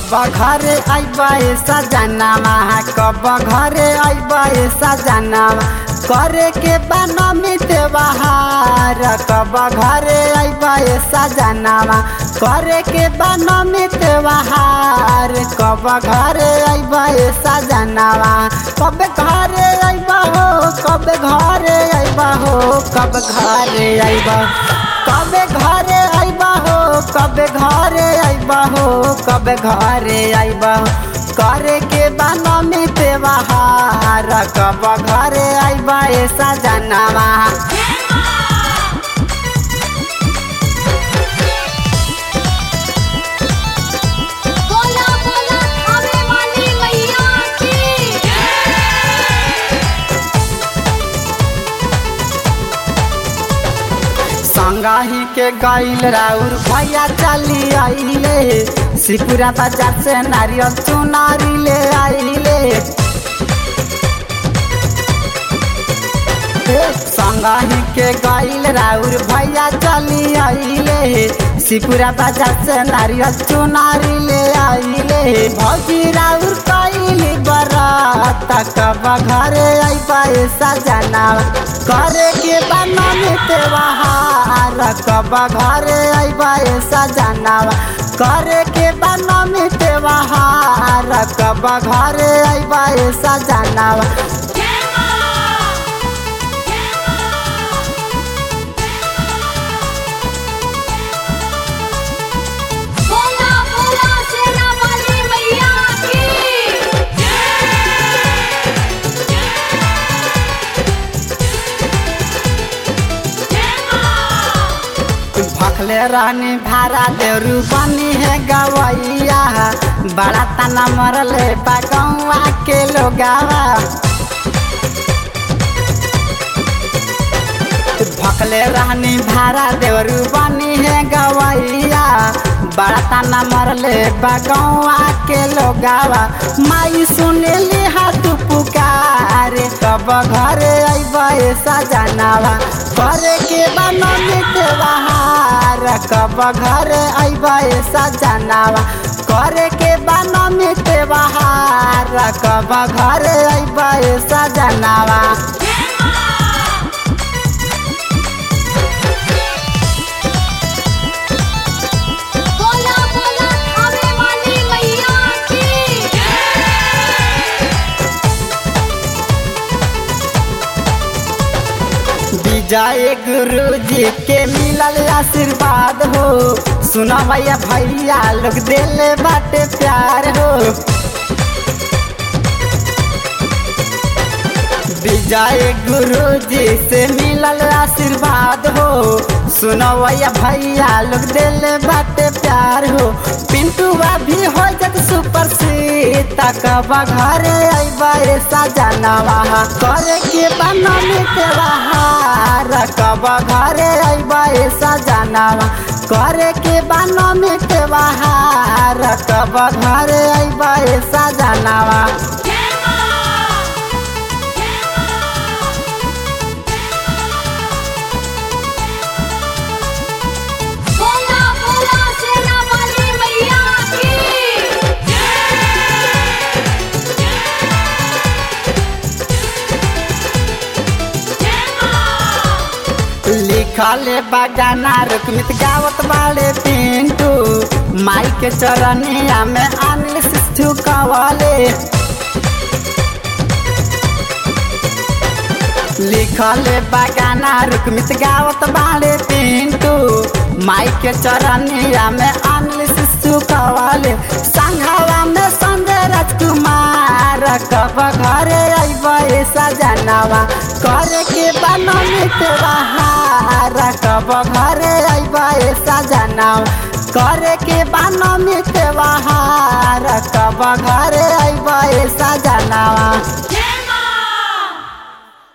कब घरे अइबा सजनावा कब घरे अइबा सजनावा करे के बनमी त्योहार कब घरे अइबा सजनावा करे के बनमी त्योहार कब घरे अइबा सजनावा कब घरे अइबा हो कब घरे अइबा हो कब घरे अइबा कब घरे अइबा हो कब घरे अइबा हो कब घरे अइबा हो करे के बनमी त्योहार कब घरे अइबा सजनावा बोला बोला खावे वाली मैया की संगाही के गईल राउर भैया चली आइले सिपुरा बाजार से नारियल चुनारी ले आइले संगाही के गईल राउर भैया चली आइले सिपुरा बाजार से नारियल चुनारी ले आइले भौजी राउर कैली बरात कब घरे अइबा सजनावा करे के बनमी त्योहार कब घरे अइबा सजनावा करे के बनमी त्योहार कब घरे अइबा सजनावा बोला बोला शेरा वाली मैया की भखले रानी भारा देवरू बनी है गवैया बड़ा तना मरले बगौआ के लोगावा भखले रानी भारा देवरू बनी है गवैया बड़ा तना मरले बगौआ के लोगावा माई सुनेली हाथ पुकारे कब घरे अइबा सजनावा करे के बनमी त्योहार कब घरे अइबा सजनावा करे के बनमी त्योहार कब घरे अइबा सजनावा बोला बोला खावे वाली मैया की विजय गुरु जी के मिलल आशीर्वाद हो सुना भैया भैया लोग दिले बाटे प्यार हो विजय गुरु जी से मिलल आशीर्वाद हो सुनो भैया भैया लोग दिले बाटे प्यार हो पिंटू भी हो जत सुपर सीट कब घरे अइबा सजनावा करे के बनमी त्योहार कब घरे अइबा सजनावा करे के बनमी त्योहार कब घरे अइबा सजनावा बोला बोला शेरा वाली मैया की लिखल बगाना रुकमित गावत बाड़े पिंटू माई के चरनिया में अनिल सिद्धू कवाले लिखल बगाना रुकमित गावत बाड़े पिंटू माई के चरनिया में अनिल सिद्धू कवाले संघवा में संजय राजकुमार कब घरे अइबा सजनावा करे के बनमी त्योहार कब घरे अइबा सजनावा करे के बनमी त्योहार कब घरे अइबा सजनावा जय